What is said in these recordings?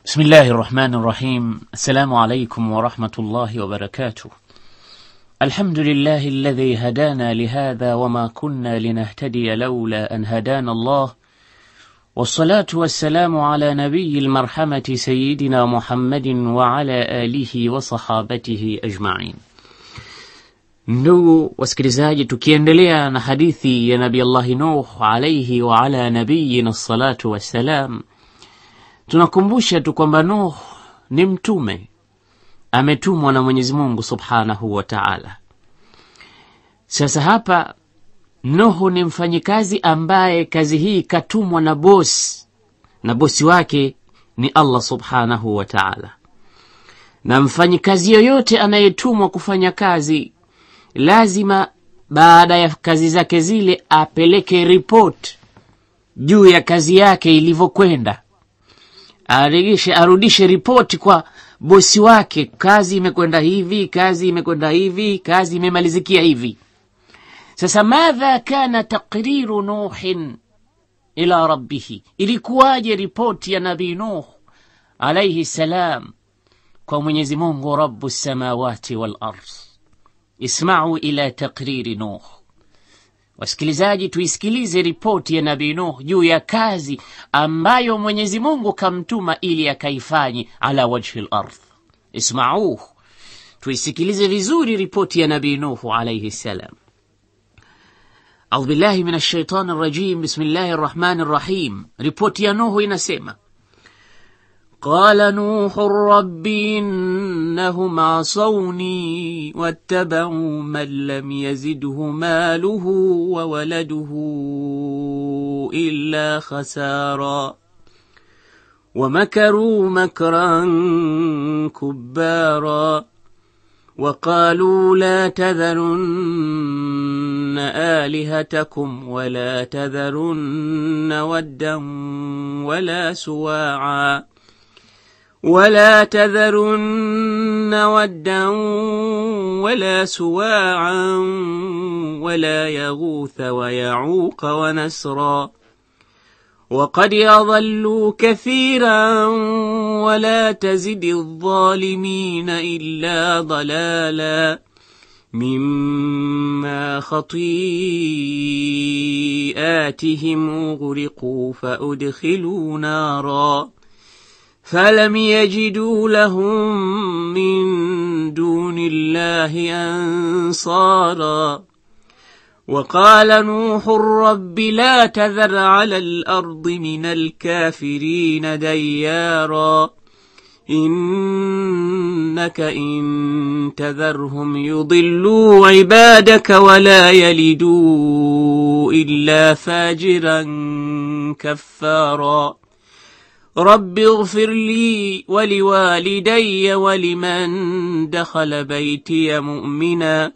بسم الله الرحمن الرحيم السلام عليكم ورحمة الله وبركاته الحمد لله الذي هدانا لهذا وما كنا لنهتدي لولا أن هدانا الله والصلاة والسلام على نبي المرحمة سيدنا محمد وعلى آله وصحابته أجمعين Ndugu wasikilizaji, tukiendelea na hadithi ya Nabii Allahi Nuh alaihi wa ala nabiyina salatu wassalam, tunakumbusha tu kwamba Nuh ni mtume, ametumwa na Mwenyezi Mungu subhanahu wa taala. Sasa hapa Nuhu ni mfanyikazi ambaye kazi hii katumwa na bosi, na bosi wake ni Allah subhanahu wa taala. Na mfanyikazi yoyote anayetumwa kufanya kazi lazima baada ya kazi zake zile apeleke ripoti juu ya kazi yake ilivyokwenda, arudishe arudishe ripoti kwa bosi wake, kazi imekwenda hivi, kazi imekwenda hivi, kazi imemalizikia hivi. Sasa madha kana taqriru nuhin ila rabbihi, ilikuwaje ripoti ya nabii Nuh alaihi salam kwa Mwenyezi Mungu rabbu samawati wal ardh Ismau ila takriri Nuh. Wasikilizaji, tuisikilize ripoti ya Nabii Nuh juu ya kazi ambayo Mwenyezi Mungu kamtuma ili akaifanye ala wajhi lardh. Ismauh, tuisikilize vizuri ripoti ya Nabii Nuh alaihi ssalam. Audhu billahi min ashaitani rajim. Bismillahi rrahmani rrahim. Ripoti ya Nuhu inasema قال نوح رب إنهم عصوني واتبعوا من لم يزده ماله وولده إلا خسارا ومكروا مكرا كبارا وقالوا لا تذرن آلهتكم ولا تذرن ودا ولا سواعا ولا تذرن ودا ولا سواعا ولا يغوث ويعوق ونسرا وقد يضلوا كثيرا ولا تزد الظالمين إلا ضلالا مما خطيئاتهم أغرقوا فأدخلوا نارا فلم يجدوا لهم من دون الله أنصارا وقال نوح رب لا تذر على الأرض من الكافرين ديارا إنك إن تذرهم يضلوا عبادك ولا يلدوا إلا فاجرا كفارا رب اغفر لي ولوالدي ولمن دخل بيتي مؤمنا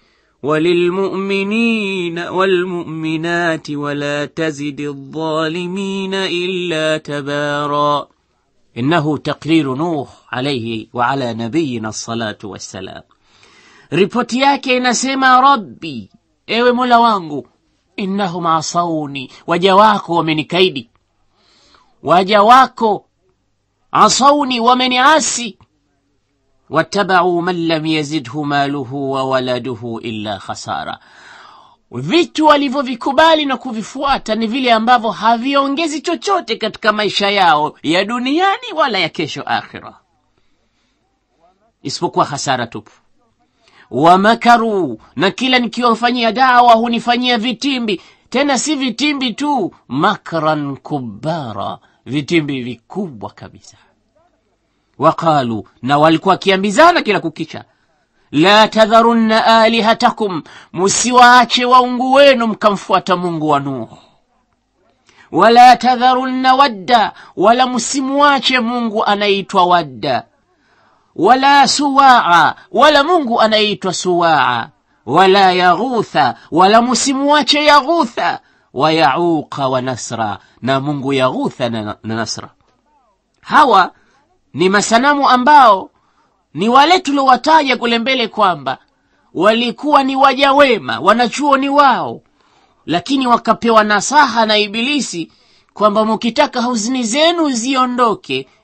وللمؤمنين والمؤمنات ولا تزد الظالمين إلا تبارا إنه تقرير نوح عليه وعلى نبينا الصلاة والسلام ripoti yake inasema rabbi ewe mola wangu innahum asauni waja wako wamenikaidi waja wako asauni wameniasi wattabau man lam yazidhu maluhu wa waladuhu illa khasara vitu walivyovikubali na kuvifuata ni vile ambavyo haviongezi chochote katika maisha yao ya duniani wala ya kesho akhira isipokuwa hasara tupu wamakaru na kila nikiwafanyia dawa hunifanyia vitimbi tena si vitimbi tu makran kubara vitimbi vikubwa kabisa waqalu na walikuwa wakiambizana kila kukicha la tadharunna alihatakum musiwaache waungu wenu mkamfuata mungu wa nuhu wala tadharunna wadda wala msimuache mungu anayeitwa wadda wala suwaa wala mungu anayeitwa suwaa wala yaghutha wala musimuache yaghutha wa yauqa wa nasra na mungu yaghutha na, na nasra hawa ni masanamu ambao ni wale tuliowataja kule mbele kwamba walikuwa ni waja wema wanachuoni wao lakini wakapewa nasaha na ibilisi kwamba mukitaka huzuni zenu ziondoke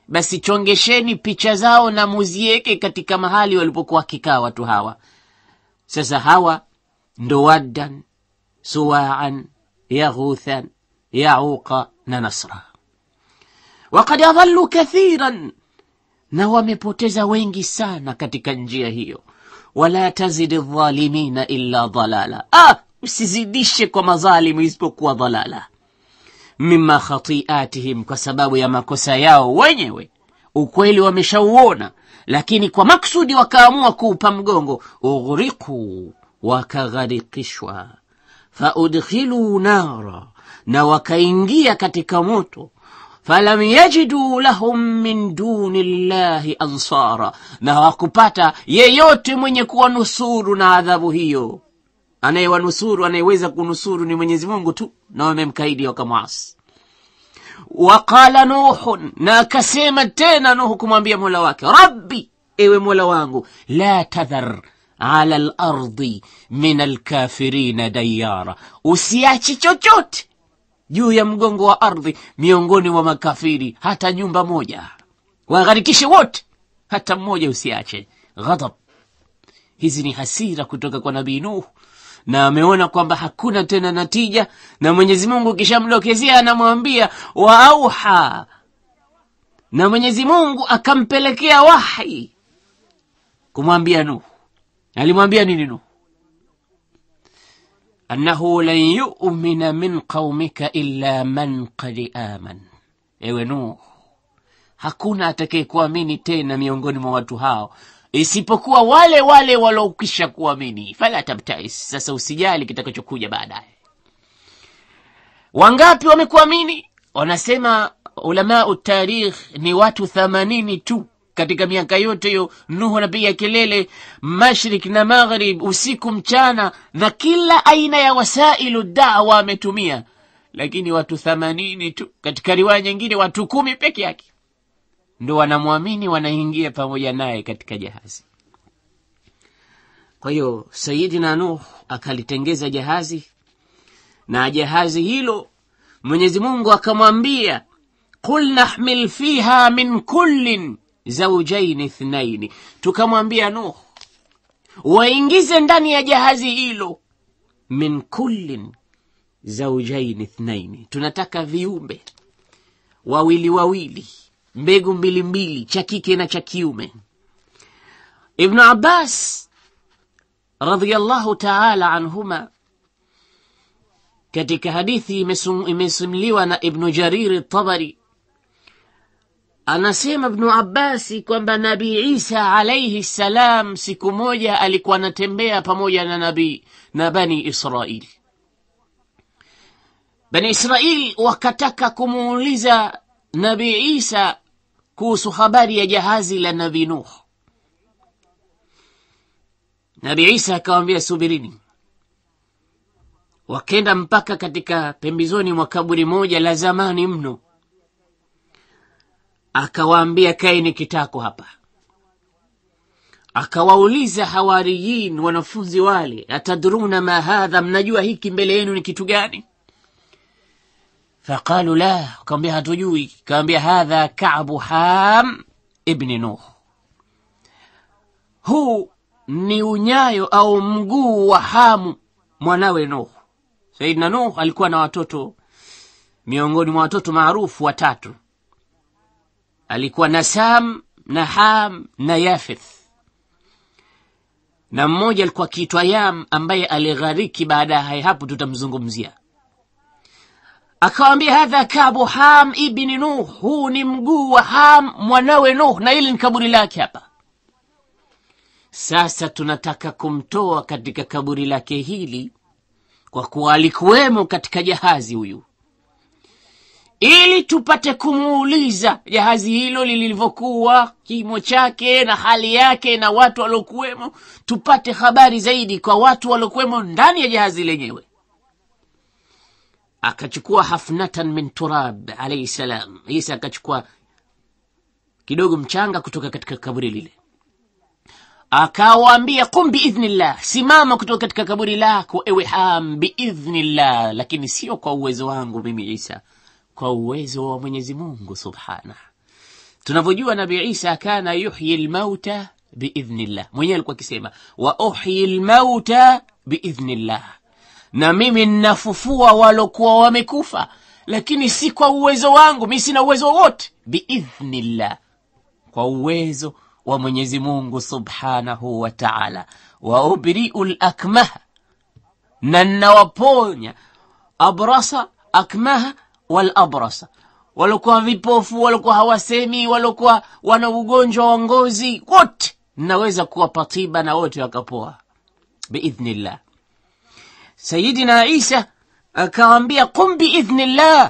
basi chongesheni picha zao na muzieke katika mahali walipokuwa wakikaa watu hawa sasa hawa ndo waddan suwaan yaghuthan yauqa na nasra wakad adhallu kathiran na wamepoteza wengi sana katika njia hiyo wala tazidi dhalimina illa dhalala ah, usizidishe kwa madhalimu isipokuwa dhalala mima khatiatihim kwa sababu ya makosa yao wenyewe ukweli wameshauona lakini kwa maksudi wakaamua kuupa mgongo ughriqu wakagharikishwa faudkhiluu nara na wakaingia katika moto falam yajiduu lahum min duni llahi ansara na hawakupata yeyote mwenye kuwanusuru na adhabu hiyo anayewanusuru anayeweza kunusuru ni mwenyezi mungu tu na wamemkaidi wakamwasi waqala nuhun na akasema tena nuhu kumwambia mola wake rabbi ewe mola wangu la tadhar ala lardi min alkafirina dayara usiache chochote juu ya mgongo wa ardhi miongoni mwa makafiri hata nyumba moja wagharikishe wote hata mmoja usiache ghadab hizi ni hasira kutoka kwa nabii nuhu na ameona kwamba hakuna tena natija na mwenyezi mungu kishamdokezea anamwambia waauha na mwenyezi mungu akampelekea wahi kumwambia nuhu alimwambia nini nuhu annahu lan yumina min qaumika illa man qad aman ewe nuhu hakuna atakayekuamini tena miongoni mwa watu hao isipokuwa wale wale waliokwisha kuamini fala tabtais sasa usijali kitakachokuja baadaye wangapi wamekuamini wanasema ulamau tarikh ni watu thamanini tu katika miaka yote hiyo nuhu anapiga kelele mashrik na maghrib usiku mchana na kila aina ya wasailu dawa ametumia lakini watu thamanini tu katika riwaya nyingine watu kumi peke yake ndo wanamwamini wanaingia pamoja naye katika jahazi kwa hiyo sayidina nuh akalitengeza jahazi na jahazi hilo mwenyezi mungu akamwambia qul nahmil fiha min kullin zaujaini ithnaini tukamwambia nuh waingize ndani ya jahazi hilo min kullin zaujaini ithnaini tunataka viumbe wawili wawili mbegu mbili mbili cha kike na cha kiume ibnu abbas radhiallahu taala anhuma katika hadithi imesimuliwa na ibnu jariri tabari anasema ibnu abbasi kwamba nabii isa alaihi ssalam siku moja alikuwa anatembea pamoja na nabii na bani israili bani israili wakataka kumuuliza nabii isa kuhusu habari ya jahazi la nabii nuh nabii isa akawambia subirini wakenda mpaka katika pembezoni mwa kaburi moja la zamani mno akawaambia kaeni kitako hapa akawauliza hawariyin wanafunzi wale atadruna ma hadha mnajua hiki mbele yenu ni kitu gani faqalu la akawambia hatujui kawambia hadha kabu ham ibni nuh huu ni unyayo au mguu wa hamu mwanawe nuh saidna nuh alikuwa na watoto miongoni mwa watoto maarufu watatu alikuwa na sam na ham na yafeth na mmoja alikuwa akiitwa yam ambaye alighariki baada ya hapo tutamzungumzia akawambia hadha kabu ham ibni nuh huu ni mguu wa ham mwanawe nuh na ili ni kaburi lake hapa sasa tunataka kumtoa katika kaburi lake hili kwa kuwa alikuwemo katika jahazi huyu ili tupate kumuuliza jahazi hilo lilivyokuwa kimo chake na hali yake na watu waliokuwemo tupate habari zaidi kwa watu waliokuwemo ndani ya jahazi lenyewe akachukua hafnatan min turab alaihi salam isa akachukua kidogo mchanga kutoka katika kaburi lile akawaambia qum biidhnillah simama kutoka katika kaburi lako ewe ham biidhnillah lakini sio kwa uwezo wangu mimi isa kwa uwezo wa mwenyezi mungu subhanah tunavyojua nabii isa kana yuhyi lmauta biidhnillah mwenyewe alikuwa akisema wa uhyi lmauta biidhnillah na mimi nnafufua walokuwa wamekufa lakini si kwa uwezo wangu mi sina uwezo wowote biidhnillah kwa uwezo wa mwenyezi mungu subhanahu wa taala wa ubriu lakmaha na nnawaponya abrasa akmaha walabrasa waliokuwa vipofu waliokuwa hawasemi waliokuwa wana ugonjwa wa ngozi wote naweza kuwapa tiba na wote wakapoa biidhnillah sayidina isa akawambia qum biidhnillah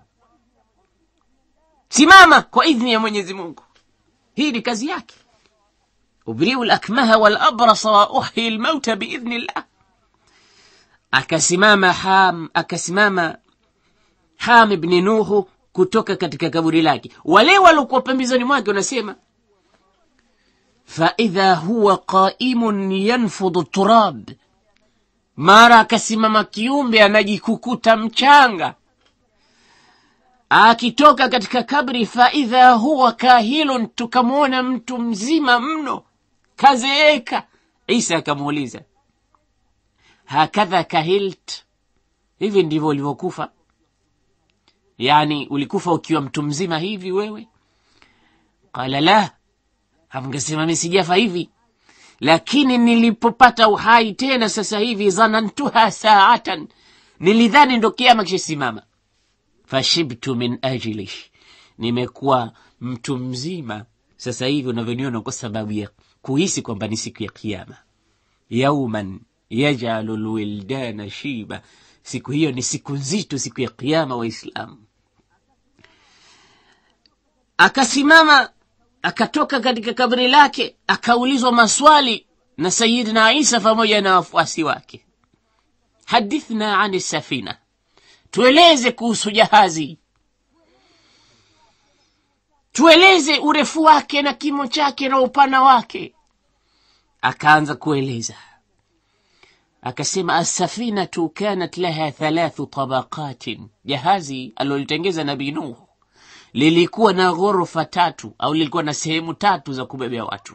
simama kwa idhni ya mwenyezi mungu hii ni kazi yake ubriu lakmaha walabrasa wa uhyi lmauta biidhnillah akasimama ham akasimama ham ibni nuhu kutoka katika kaburi lake wale waliokuwa pembezoni mwake wanasema faidha huwa qaimun yanfudu turab mara akasimama kiumbe anajikukuta mchanga akitoka katika kabri faidha huwa kahilun tukamwona mtu mzima mno kazeeka isa akamuuliza hakadha kahilt hivi ndivyo ulivyokufa yani ulikufa ukiwa mtu mzima hivi wewe qala la amngesema mi sijafa hivi lakini nilipopata uhai tena sasa hivi zanantuha saatan nilidhani ndo kiama kishasimama fashibtu min ajlish nimekuwa mtu mzima sasa hivi unavyoniona kwa sababu ya kuhisi kwamba ni siku ya kiama yauman yajalu lwildana shiba siku hiyo ni siku nzito siku ya kiama waislamu akasimama akatoka katika kabri lake akaulizwa maswali na sayidina isa pamoja na wafuasi wake hadithna ani safina tueleze kuhusu jahazi tueleze urefu wake na kimo chake na upana wake akaanza kueleza akasema assafinatu kanat laha thalathu tabaqatin jahazi alilotengeza nabii nuh lilikuwa na ghorofa tatu au lilikuwa na sehemu tatu za kubebea watu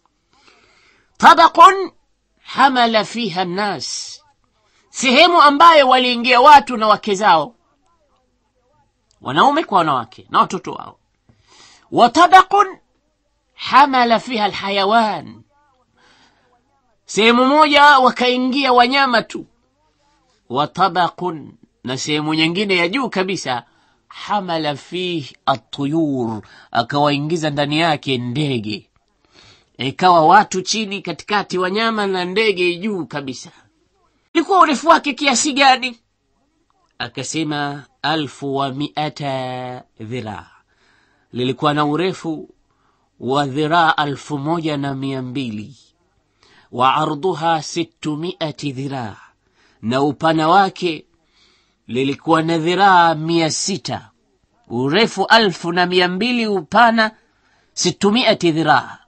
tabaqun hamala fiha nnas sehemu ambayo waliingia watu na wake zao wanaume kwa wanawake na watoto wao wa tabaqun hamala fiha alhayawan sehemu moja wakaingia wanyama tu wa tabaqun na sehemu nyingine ya juu kabisa hamala fih atuyur akawaingiza ndani yake ndege ikawa watu chini katikati wanyama na ndege juu kabisa ilikuwa urefu wake kiasi gani akasema alfu wa miata dhiraa lilikuwa na urefu wa dhiraa alfu moja na mia mbili wa ardhuha sittumiati dhiraa na upana wake lilikuwa na dhiraa mia sita urefu alfu na mia mbili upana sittumiati dhiraa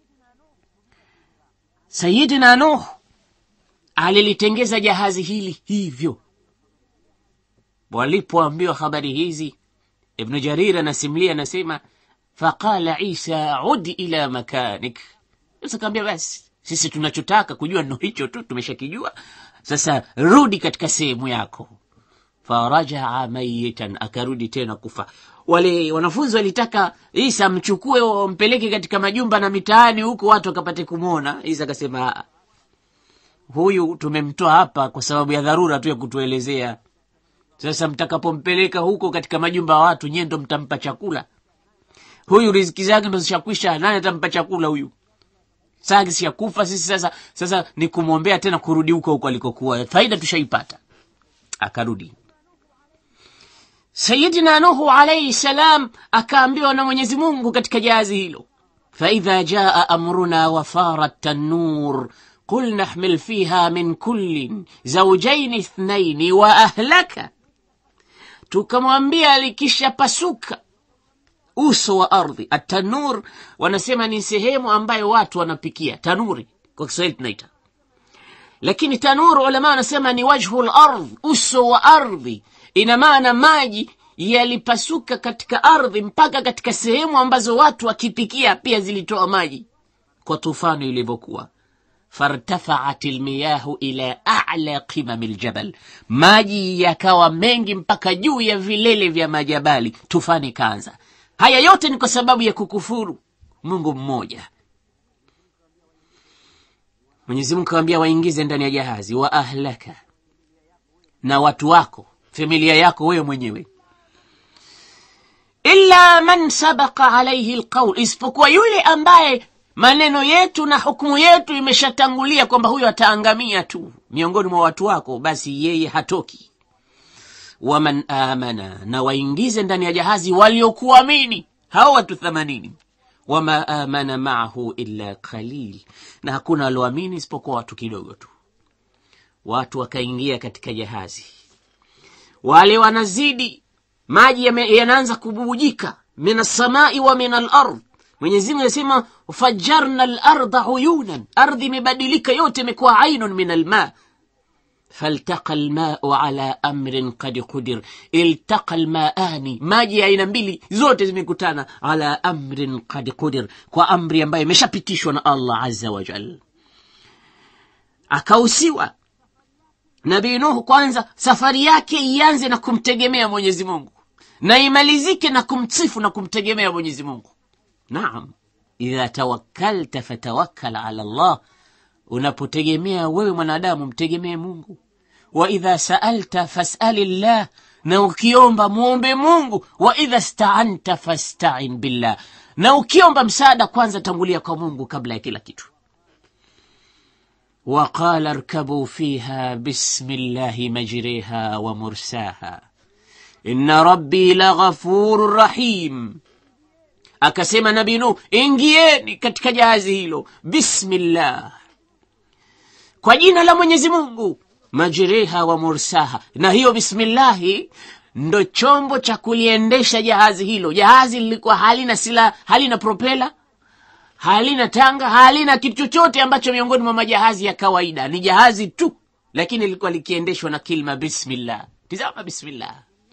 sayidina nuh alilitengeza jahazi hili hivyo walipoambiwa habari hizi ibnu jarir anasimulia anasema faqala isa ud ila makanik akaambia basi sisi tunachotaka kujua ndo hicho tu tumeshakijua sasa rudi katika sehemu yako farajaa mayitan akarudi tena kufa wale wanafunzi walitaka isa amchukue wampeleke katika majumba na mitaani huko watu wakapate kumwona isa akasema huyu tumemtoa hapa kwa sababu ya dharura tu ya kutuelezea sasa mtakapompeleka huko katika majumba ya watu nyie ndo mtampa chakula huyu riziki zake ndo zishakwisha nani atampa chakula huyu saa kishakufa sisi sasa sasa ni kumwombea tena kurudi huko huko alikokuwa faida tushaipata akarudi sayidina nuhu alaihi salam akaambiwa na mwenyezi mungu katika jahazi hilo faidha jaa amruna wafarat tanur قل نحمل فيها من كل زوجين اثنين واهلك tukamwambia likishapasuka uso wa ardhi atanur wanasema ni sehemu ambayo watu wanapikia tanuri kwa kiswahili tunaita lakini tanur ulama wanasema ni wajhu lardh uso wa ardhi ina maana maji yalipasuka katika ardhi mpaka katika sehemu ambazo watu wakipikia pia zilitoa maji kwa tufani ilivyokuwa fartafaat lmiyahu ila ala qimami ljabal maji yakawa mengi mpaka juu ya vilele vya majabali tufani kaanza haya yote ni kwa sababu ya kukufuru mungu mmoja mwenyezi mungu kawambia waingize ndani ya jahazi wa ahlaka na watu wako familia yako wewe mwenyewe illa man sabaka alaihi lqaul isipokuwa yule ambaye maneno yetu na hukumu yetu imeshatangulia kwamba huyo ataangamia tu miongoni mwa watu wako basi yeye hatoki waman amana na waingize ndani ya jahazi waliokuamini hao watu themanini wama amana maahu illa qalil na hakuna walioamini isipokuwa watu kidogo tu watu wakaingia katika jahazi wale wanazidi maji yame- yanaanza kububujika min assamai wa min alard mwenyezimungu anasema fajarna larda uyunan ardhi imebadilika yote imekuwa ainun min alma faltaqa lmau ala amrin qad qudir iltaqa lmaani maji ya aina mbili zote zimekutana ala amrin qad qudir kwa amri ambayo imeshapitishwa na allah aza wajal akausiwa nabii nuhu kwanza safari yake ianze na kumtegemea mwenyezi mungu na imalizike na kumsifu na kumtegemea mwenyezi mungu naam idha tawakkalta fatawakkal ala llah unapotegemea wewe mwanadamu mtegemee mungu wa idha saalta fasali llah na ukiomba mwombe mungu wa idha staanta fastain billah na ukiomba msaada kwanza tangulia kwa mungu kabla ya kila kitu وقال اركبوا فيها بسم الله مجريها ومرساها إن ربي لغفور رحيم akasema nabii nuh ingieni katika jahazi hilo bismillah kwa jina la mwenyezi mungu majiriha wa mursaha na hiyo bismillahi ndo chombo cha kuliendesha jahazi hilo jahazi lilikuwa halina sila halina propela halina tanga halina kitu chochote ambacho miongoni mwa majahazi ya kawaida ni jahazi tu lakini lilikuwa likiendeshwa na kilma bismillah tizama bismillah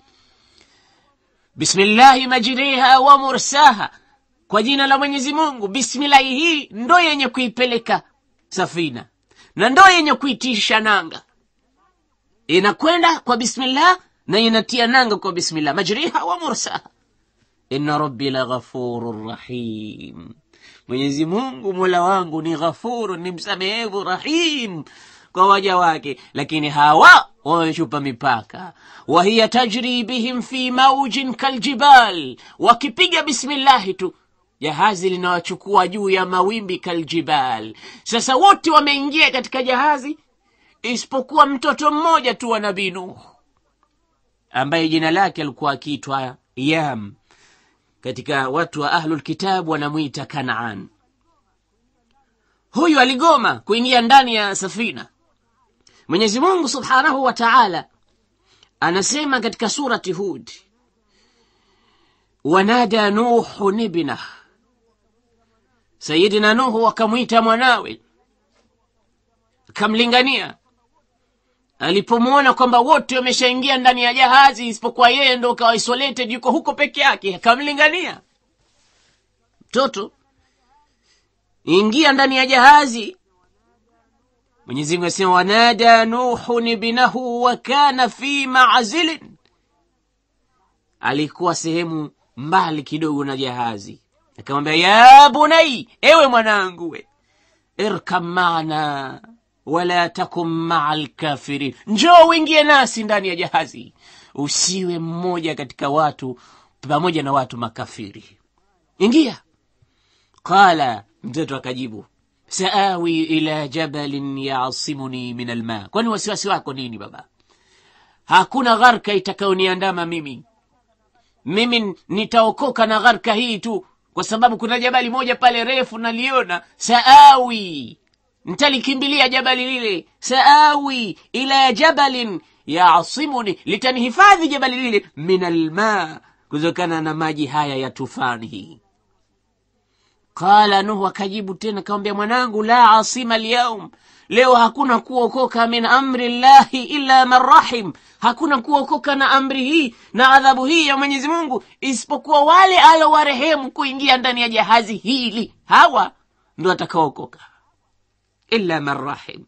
bismillahi majriha wa mursaha kwa jina la mwenyezi mungu bismillahi hii ndo yenye kuipeleka safina na ndo yenye kuitisha nanga inakwenda kwa bismillah na inatia nanga kwa bismillah majriha wa mursaha inna rabbi la ghafurun rahim mwenyezi mungu mola wangu ni ghafuru ni msamehevu rahim kwa waja wake lakini hawa wamechupa mipaka wahiya tajri bihim fi maujin kaljibal wakipiga bismillahi tu jahazi linawachukua juu ya mawimbi kaljibal sasa wote wameingia katika jahazi isipokuwa mtoto mmoja tu wa nabii nuh ambaye jina lake alikuwa akiitwa yam katika watu wa ahlul kitab wanamwita kanaan huyu aligoma kuingia ndani ya safina mwenyezi mungu subhanahu wa taala anasema katika surati hud wanada nuhun ibnah sayidina nuhu akamwita mwanawe akamlingania alipomwona kwamba wote wameshaingia ndani ya jahazi isipokuwa yeye ndo kawa isolated yuko huko peke yake akamlingania mtoto ingia ndani ya jahazi mwenyezi mungu asema wanada nuhun ibnahu wa kana fi mazilin alikuwa sehemu mbali kidogo na jahazi akamwambia ya bunai ewe mwanangu we irkam maana wala takum maa lkafirin njoo uingie nasi ndani ya jahazi usiwe mmoja katika watu pamoja na watu makafiri ingia qala mtoto akajibu saawi ila jabalin yasimuni min alma kwani wasiwasi wako nini baba hakuna gharka itakayoniandama mimi mimi nitaokoka na gharka hii tu kwa sababu kuna jabali moja pale refu naliona saawi ntalikimbilia jabali lile saawi ila jabalin yasimuni litanihifadhi jabali lile min alma kutokana na maji haya ya tufani hii qala nuhu akajibu tena akamwambia mwanangu la asima lyaum leo hakuna kuokoka min amri llahi illa man rahim hakuna kuokoka na amri hii na adhabu hii ya mwenyezi mungu isipokuwa wale alowarehemu kuingia ndani ya jahazi hili hawa ndo atakaokoka illa man rahim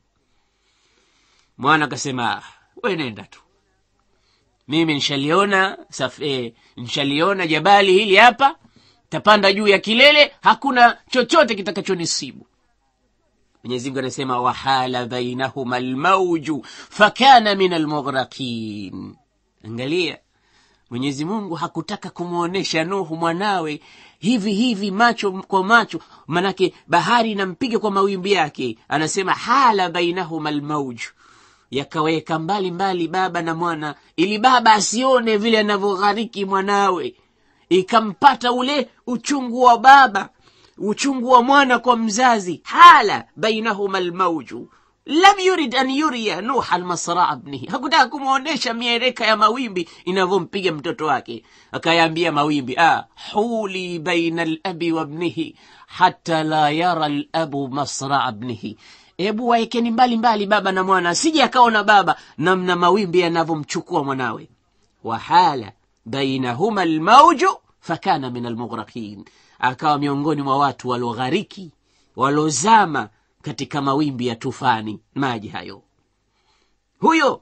mwana akasema we nenda tu mimi nshaliona saf, eh, nshaliona jabali hili hapa tapanda juu ya kilele hakuna chochote kitakachonisibu mwenyezi mungu anasema wahala bainahuma lmauju fakana min almughraqin angalia mwenyezi mungu hakutaka kumwonyesha nuhu mwanawe hivi hivi macho kwa macho manake bahari inampiga kwa mawimbi yake anasema hala bainahuma lmauju yakaweka mbali mbali baba na mwana ili baba asione vile anavyoghariki mwanawe ikampata ule uchungu wa baba uchungu wa mwana kwa mzazi hala bainahuma lmauju lam yurid an yuriya nuha lmasraa bnihi hakutaka kumwonyesha miereka ya mawimbi inavyompiga mtoto wake akayaambia mawimbi ah, huli baina labi wabnihi hata la yara labu masraa bnihi hebu waekeni mbali mbali baba na mwana asije akaona baba namna mawimbi yanavyomchukua mwanawe wahala bainahuma lmauju fakana min almughraqin akawa miongoni mwa watu waloghariki walozama katika mawimbi ya tufani maji hayo huyo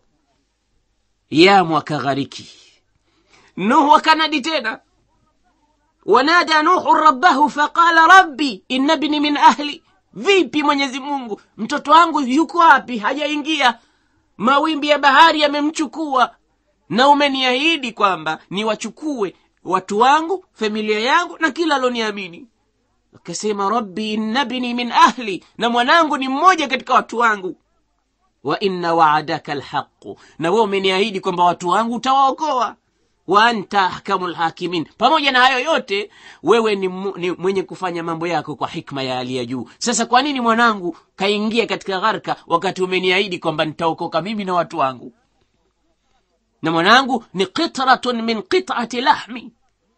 yamu akaghariki nuhu akanadi tena wanada nuhu rabbahu faqala rabbi inna bni min ahli vipi mwenyezi mungu mtoto wangu yuko wapi hajaingia mawimbi ya bahari yamemchukua na umeniahidi kwamba niwachukue watu wangu familia yangu na kila aloniamini akasema rabbi inna bni min ahli na mwanangu ni mmoja katika watu wangu wa inna waadaka lhaqu na wewe umeniahidi kwamba watu wangu utawaokoa wa anta ahkamu lhakimin pamoja na hayo yote wewe ni, mu, ni mwenye kufanya mambo yako kwa hikma ya hali ya juu sasa kwa nini mwanangu kaingia katika gharka wakati umeniahidi kwamba nitaokoka mimi na watu wangu na mwanangu ni qitratun min qitati lahmi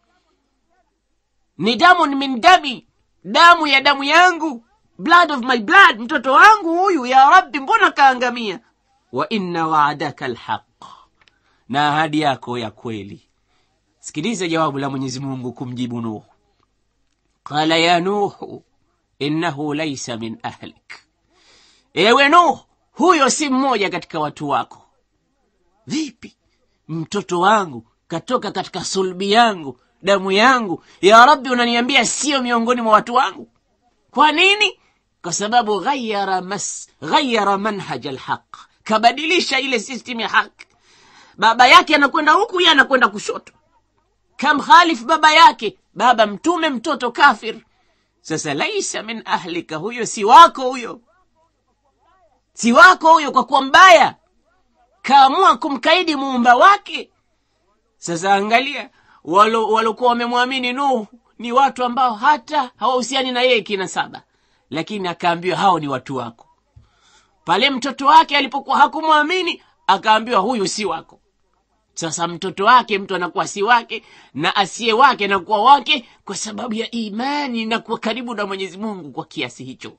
ni damun min dami damu ya damu yangu blood of my blood mtoto wangu huyu ya rabbi mbona kaangamia wa inna waadaka lhaq na ahadi yako ya kweli sikiliza jawabu la mwenyezi mungu kumjibu nuhu qala ya nuhu innahu laisa min ahlik ewe nuhu huyo si mmoja katika watu wako vipi mtoto wangu katoka katika sulbi yangu damu yangu ya rabbi unaniambia sio miongoni mwa watu wangu kwa nini kwa sababu ghayara mas ghayara manhaj alhaq kabadilisha ile system ya haki baba yake anakwenda huku ye anakwenda kushoto kamkhalif baba yake baba mtume mtoto kafir sasa laisa min ahlika huyo si wako huyo si wako huyo kwa kuwa mbaya kaamua kumkaidi muumba wake sasa angalia walokuwa wamemwamini nuhu ni watu ambao hata hawahusiani na yeye kina saba lakini akaambiwa hao ni watu wako pale mtoto wake alipokuwa hakumwamini akaambiwa huyu si wako sasa mtoto wake mtu anakuwa si wake na asiye wake anakuwa wake kwa sababu ya imani na kuwa karibu na mwenyezi mungu kwa kiasi hicho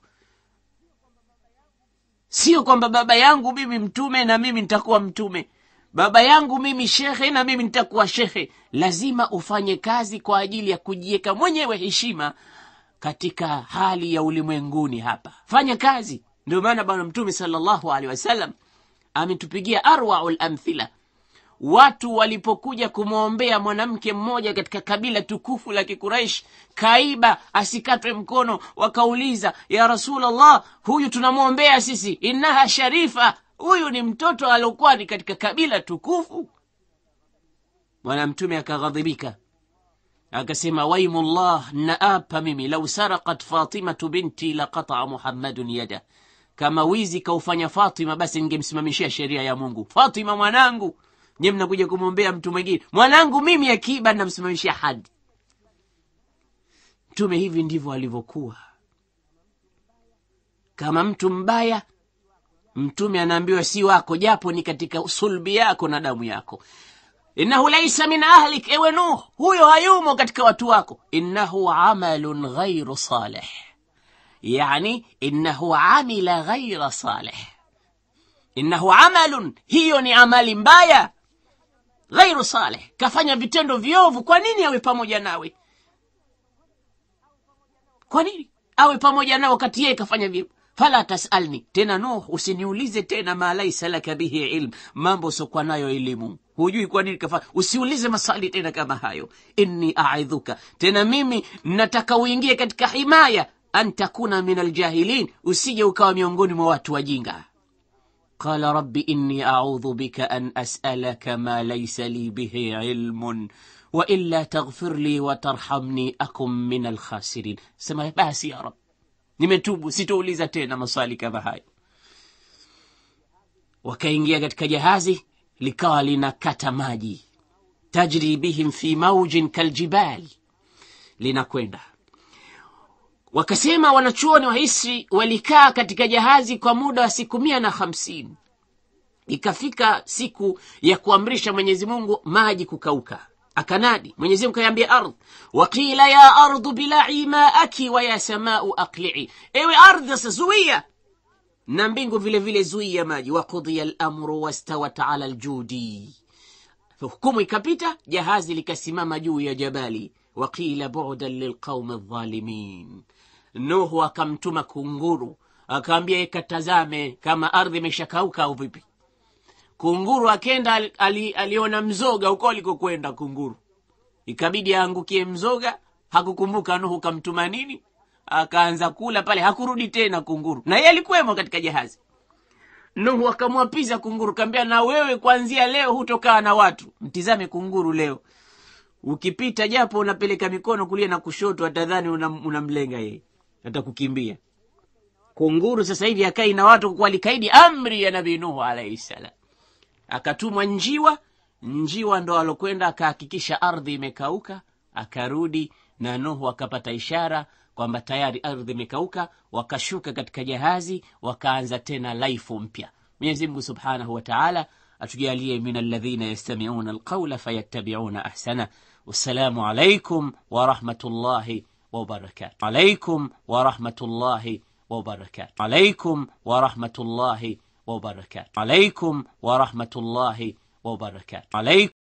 sio kwamba baba yangu mimi mtume na mimi nitakuwa mtume baba yangu mimi shekhe na mimi nitakuwa shekhe lazima ufanye kazi kwa ajili ya kujiweka mwenyewe heshima katika hali ya ulimwenguni hapa fanya kazi ndio maana bwana mtume salllahu alehi wasallam ametupigia arwau lamthila watu walipokuja kumwombea mwanamke mmoja katika kabila tukufu la kikuraish kaiba asikatwe mkono wakauliza ya rasulllah huyu tunamwombea sisi innaha sharifa huyu ni mtoto aliokuwa ni katika kabila tukufu bwana mtume akaghadhibika akasema waimullah naapa mimi lau sarakat fatimatu binti laqataa muhammadun yada kama wizi kaufanya fatima basi ningemsimamishia sheria ya mungu fatima mwanangu nye mnakuja kumwombea mtu mwingine mwanangu mimi akiba namsimamishia hadi mtume hivi ndivyo alivyokuwa kama mtu mbaya mtume anaambiwa si wako japo ni katika sulbi yako na damu yako innahu laisa min ahlik ewe nuh huyo hayumo katika watu wako innahu amalun ghairu salih yani innahu amila ghaira salih innahu amalun hiyo ni amali mbaya ghairu salih kafanya vitendo viovu kwa nini awe pamoja nawe kwa nini awe pamoja nawe wakati yeye kafanya viovu fala tasalni tena nuh usiniulize tena ma laisa laka bihi ilm mambo usiokuwa nayo elimu hujui kwa nini kafanya usiulize maswali tena kama hayo inni aidhuka tena mimi nataka uingie katika himaya an takuna min aljahilin usije ukawa miongoni mwa watu wajinga قال رب إني أعوذ بك أن أسألك ما ليس لي به علم وإلا تغفر لي وترحمني أكن من الخاسرين سما بس يا رب nimetubu sitouliza tena maswali kama hayo wakaingia katika jahazi likawa linakata maji tajri bihim fi maujin kaljibali linakwenda wakasema wanachuoni wa hisri walikaa katika jahazi kwa muda wa siku mia na hamsini ikafika siku ya kuamrisha mwenyezi mungu maji kukauka akanadi mwenyezi mungu kaiambia ardh waqila ya ardhu bilai maaki wa ya samau aqlii ewe ardhi sasa zuia na mbingu vile vile zuia maji waqudhiya lamru wastawat ala ljudi hukumu ikapita jahazi likasimama juu ya jabali waqila budan lilqaumi dhalimin nuhu akamtuma kunguru akaambia ikatazame kama ardhi imeshakauka au vipi kunguru akenda ali, ali, aliona mzoga huko alikokwenda kunguru ikabidi aangukie mzoga hakukumbuka nuhu kamtuma nini akaanza kula pale hakurudi tena kunguru na yeye alikuwemo katika jahazi nuhu akamwapiza kunguru kaambia na wewe kuanzia leo hutokaa na watu mtizame kunguru leo ukipita japo unapeleka mikono kulia na kushoto atadhani unamlenga una yeye atakukimbia kunguru sasa hivi akai na watu kwa likaidi amri ya nabii nuhu alaihi salam akatumwa njiwa njiwa ndo alokwenda akahakikisha ardhi imekauka akarudi na nuhu akapata ishara kwamba tayari ardhi imekauka wakashuka katika jahazi wakaanza tena laifu mpya mwenyezi mungu subhanahu wa taala atujalie min alladhina yastamiuna alqaula fayattabiuna ahsana wassalamu alaikum warahmatullahi wabarakatu alaikum warahmatullahi wabarakatu alaikum warahmatullahi wabarakatu alaikum warahmatullahi wabarakatu alaikum